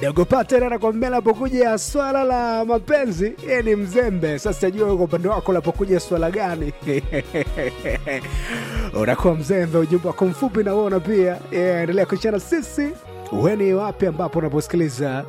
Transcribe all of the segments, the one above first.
Dagopa tena nakwambia, napokuja swala la mapenzi yeye ni mzembe. Sasa jua kwa upande wako lapokuja swala gani? unakuwa mzembe. Ujumbe wako mfupi nauona pia. Yeah, endelea kuchana sisi weni wapi ambapo unaposikiliza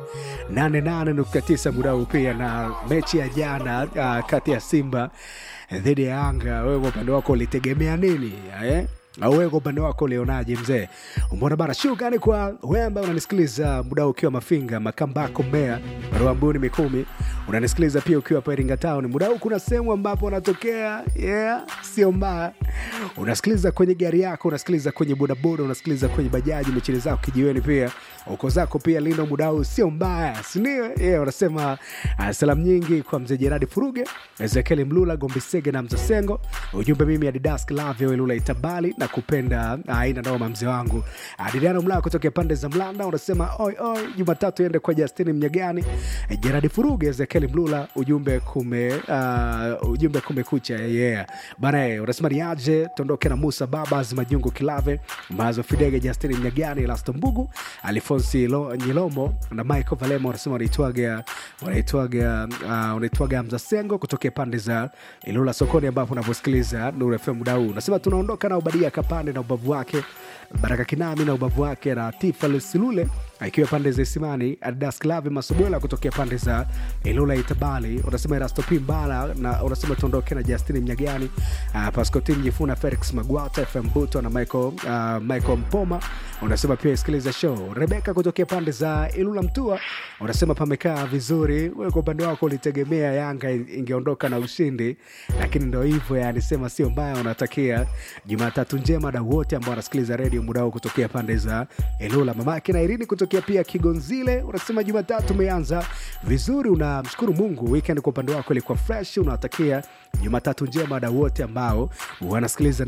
88.9 muda huu pia na mechi ya jana uh, kati ya Simba dhidi ya Yanga, wewe kwa upande wako ulitegemea nini eh? au wewe kwa upande wako ulionaje mzee? Umeona bana, shukrani kwa wewe ambaye unanisikiliza muda ukiwa Mafinga, Makambako, Mbeya, Ruambuni, Mikumi, unanisikiliza pia ukiwa hapa Iringa Town. Muda huu kuna sehemu ambapo unatokea, yeah, sio mbaya. Unasikiliza kwenye gari yako, unasikiliza kwenye bodaboda, unasikiliza kwenye bajaji, michili zako kijiweni, pia uko zako pia lindo, muda huu sio mbaya, si ndio? Yeah, unasema uh, salamu nyingi kwa mzee Jeradi Furuge, Ezekiel Mlula, Gombisege na Mzasengo. Ujumbe mimi Adidas Lavio Elula Itabali na kupenda aina noma mzee wangu Adriano Mlaa kutokea pande za Mlanda unasema oi oi, Jumatatu ende kwa Justini Mnyagani, Jeradi Furuge, Ezekiel Mlula, ujumbe kume uh, ujumbe kumekucha yeah. Bana eh, unasema niaje tondoke na Musa Babas Majungu Kilave Mazo Fidege Justini Mnyagani Lasto Mbugu Alfonsi Lo- Nyilomo na Michael Valema unasema wanaitwaga wanaitwaga uh, wanaitwaga Hamza Sengo kutokea pande za Ilula sokoni ambapo unaposikiliza Nuru FM muda huu unasema tunaondoka na Ubadia Kapande na ubavu wake Baraka Kinami na ubavu wake na Tifa Lusilule akiwa pande za Isimani, Adidas Klavi Masubwela kutokea pande za Ilula Itabali, unasema Erasto Pimbala na unasema tuondoke na Justini Mnyagani, uh, Pascotin Jifuna, Felix Magwata, FM Buto na Michael, uh, Michael Mpoma, unasema pia isikiliza show. Rebeka kutokea pande za Ilula Mtua, unasema pamekaa vizuri. Wewe kwa upande wako ulitegemea Yanga ingeondoka na ushindi, lakini ndo hivyo, yani sema sio mbaya. Unatakia Jumatatu njema na wote ambao wanasikiliza redio muda huu kutokea pande za Ilula. Mamake na Irini kutokea pia Kigonzile, unasema Jumatatu umeanza vizuri, unamshukuru Mungu. Weekend kwa upande wako ilikuwa fresh, unawatakia Jumatatu njema na wote ambao wanasikiliza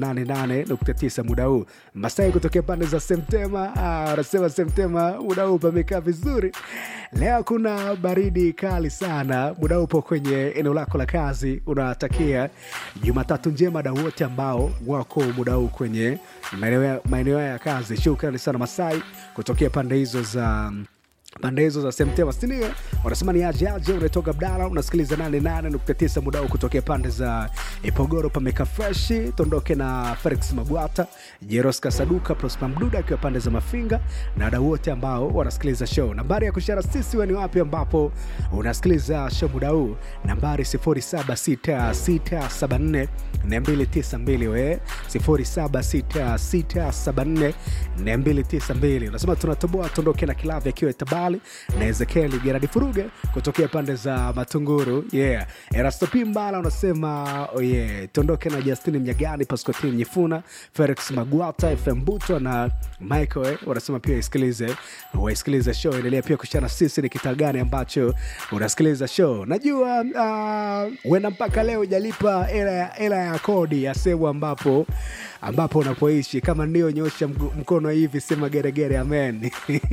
88.9 muda huu. Masai kutokea pande za Semtema, ah, unasema Semtema muda huu pamekaa vizuri. Leo kuna baridi kali sana, muda huu upo kwenye eneo lako la kazi, unawatakia Jumatatu njema na wote ambao wako muda huu kwenye maeneo ya- maeneo ya kazi. Shukrani sana Masai kutokea pande hizo za pande hizo za Semtema Sinia wanasema ni aje aje, unatoka Abdala, unasikiliza 88.9 muda huu kutokea pande za Ipogoro, pameka freshi. Tondoke na Felix Magwata, Jeros Kasaduka, Prosper Mduda akiwa pande za Mafinga na wadau wote ambao wanasikiliza show. Nambari ya kushara sisi we ni wapi ambapo unasikiliza show muda huu, nambari 076674 292 we 076674 292 unasema tunatoboa tondoke na kilavi akiwa Tabali na Ezekieli Geradi Furuge kutokea pande za Matunguru yeah. Erasto Pimbala unasema oh yeah. tondoke na Justini Mnyagani, Pascotin Nyifuna, Felix Magwata, FM Buto na Michael eh, wanasema pia isikilize waisikilize show. Endelea pia kushana sisi ni kitaa gani ambacho unasikiliza show. Najua uh, wena mpaka leo ujalipa hela ya- hela ya kodi ya sehemu ambapo ambapo unapoishi. Kama ndio nyosha mgu- mkono hivi, sema geregere, amen.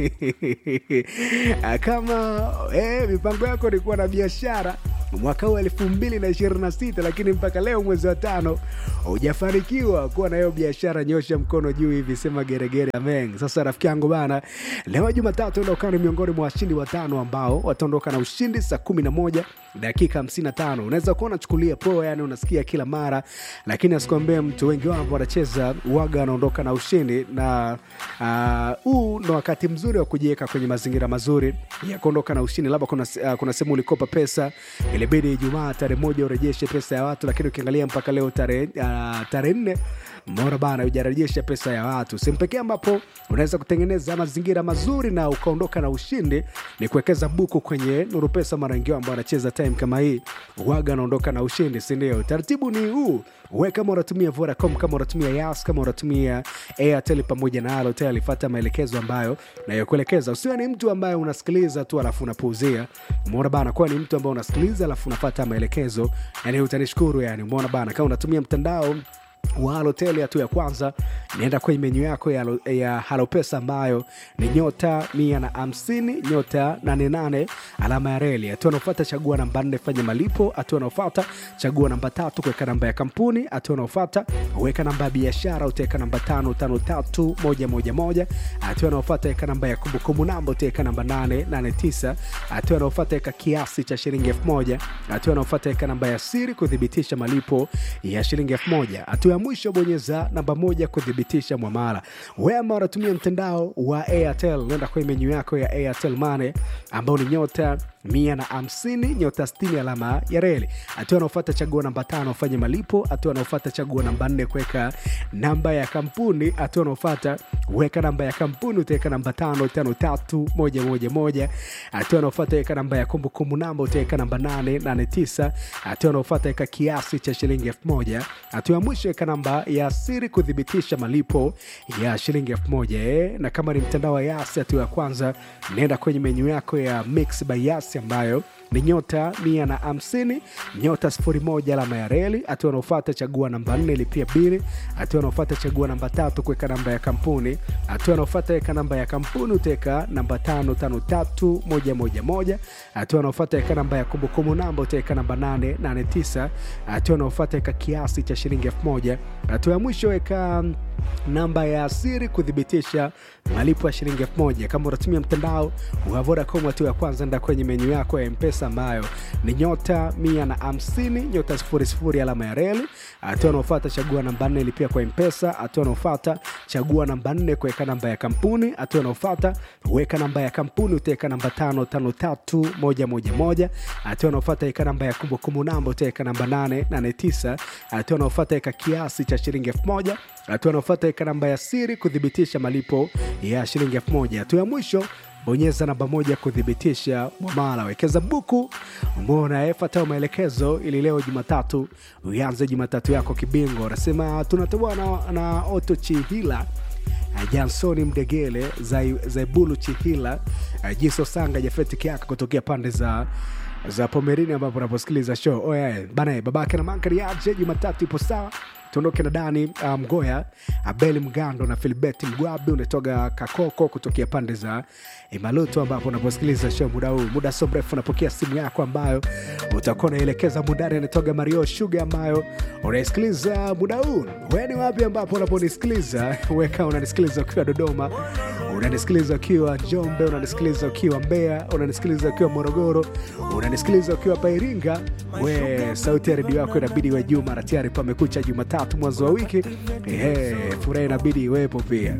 Ah, Kama eh, mipango yako ni kuwa na biashara mwaka huu elfu mbili na ishirini na sita lakini mpaka leo mwezi wa tano hujafanikiwa kuwa na hiyo biashara, nyosha mkono juu hivi, sema geregere, amen. Sasa rafiki yangu bana, leo Jumatatu enda ukawa ni miongoni mwa washindi watano ambao wataondoka na ushindi saa kumi na moja dakika 55. Unaweza kuwa unachukulia poa, yani unasikia kila mara, lakini asikuambie mtu, wengi wao ambao wanacheza waga wanaondoka na ushindi, na ah, huu uh, ndo wakati mzuri wa kujiweka kwenye mazingira mazuri ya kuondoka na ushindi. Labda kuna, uh, kuna sehemu ulikopa pesa, ilibidi Ijumaa tarehe moja urejeshe pesa ya watu, lakini ukiangalia mpaka leo tarehe uh, tarehe nne mbona bana hujarejesha pesa ya watu. Sehemu pekee ambapo unaweza kutengeneza mazingira mazuri na ukaondoka na ushindi ni kuwekeza buku kwenye Nuru Pesa. Mara wengi wao ambao wanacheza time kama hii waga anaondoka na ushindi, si ndio? Taratibu ni huu we kama unatumia Vodacom, kama unatumia Yas, kama unatumia Airtel pamoja na Halotel, fuata maelekezo ambayo nayokuelekeza. Usiwe ni mtu ambaye unasikiliza tu alafu unapuuzia. Umeona bana, kuwa ni mtu ambaye unasikiliza alafu unafuata maelekezo, yani utanishukuru. Yani umeona bana, kama unatumia mtandao wa Halotel hatua ya kwanza, nienda kwenye menyu yako ya, Halo- ya Halopesa ambayo ni nyota mia na hamsini nyota 88 alama ya reli. Hatua anaofuata chagua namba nne fanya malipo. Hatua anaofuata chagua namba tatu kuweka namba ya kampuni. Hatua anaofuata weka namba ya biashara, utaweka namba tano tano tatu moja moja moja. Hatua anaofuata weka namba ya kumbukumbu namba, utaweka namba nane nane tisa. Hatua anaofuata weka kiasi cha shilingi elfu moja. Hatua anaofuata weka namba ya siri kuthibitisha malipo ya shilingi elfu moja. Hatua ya mwisho bonyeza namba moja kuthibitisha mwamala. Wewe ambao unatumia mtandao wa Airtel, nenda kwenye menyu yako ya Airtel Money ambao ni nyota mia na hamsini nyota sitini alama ya reli. Hatua anaofuata chagua namba tano ufanye malipo. Hatua anaofuata chagua namba nne kuweka namba ya kampuni. Hatua anaofuata weka namba ya kampuni, utaweka namba tano tano tatu moja moja moja. Hatua anaofuata weka namba ya kumbukumbu namba, utaweka namba nane nane tisa. Hatua anaofuata weka kiasi cha shilingi elfu moja. Hatua ya mwisho weka namba ya siri kuthibitisha malipo ya shilingi elfu moja eh. Na kama ni mtandao wa Yasi, hatua ya kwanza nenda kwenye menyu yako ya Mix by Yasi ambayo ni nyota mia na hamsini nyota sifuri moja alama ya reli. Hatua anaofuata chagua namba nne lipia bili. Hatua anaofuata chagua namba tatu kuweka namba ya kampuni. Hatua anaofuata weka namba ya kampuni utaweka namba tano tano tatu moja moja moja. Hatua anaofuata weka namba ya kumbukumbu namba utaweka namba nane nane tisa. Hatua anaofuata weka kiasi cha shilingi elfu moja. Hatua ya mwisho weka namba ya siri kuthibitisha malipo ya shilingi elfu moja. Kama unatumia mtandao wa Vodacom, hatua ya kwanza enda kwenye menyu yako ya Mpesa ambayo ni nyota mia na hamsini nyota sifuri sifuri alama ya reli. Hatua anaofuata chagua namba nne lipia kwa Mpesa. Hatua anaofuata chagua namba nne kuweka namba ya kampuni. Hatua anaofuata weka namba ya kampuni utaweka namba tano tano tatu moja moja moja. Hatua anaofuata weka namba ya kumbukumbu namba utaweka namba nane nane tisa. Hatua anaofuata weka kiasi cha shilingi elfu moja. Hatua anaofuata weka namba ya siri kuthibitisha malipo ya shilingi elfu moja. Hatua ya mwisho bonyeza namba moja kuthibitisha mwamala. Wekeza buku mbona efatao maelekezo ili leo Jumatatu uanze Jumatatu yako kibingo. Anasema tunatoboa na, na Oto Chihila Jansoni Mdegele Zai- Zaibulu Chihila Jiso Sanga Jafeti Kiaka kutokea pande za za Pomerini ambapo unaposikiliza show. Oh yeah. Bana babake na mankari aje Jumatatu ipo sawa tuondoke na Dani uh, Mgoya, Abeli Mgando na Filibeti Mgwabi. Unatoka Kakoko kutokea pande za Imaluto, ambapo unaposikiliza show muda huu. Muda so mrefu unapokea simu yako ambayo utakuwa unaelekeza mundani. Anatoka Mario Shuga ambayo unaisikiliza muda huu. Wewe ni wapi ambapo unaponisikiliza? Weka unanisikiliza ukiwa Dodoma, unanisikiliza ukiwa Njombe, unanisikiliza ukiwa Mbeya, unanisikiliza ukiwa Morogoro, unanisikiliza ukiwa Pairinga. We sauti ya redio yako inabidi iwe juu mara tayari pamekucha Jumatatu mwanzo wa wiki. Ehe, furaha inabidi iwepo pia.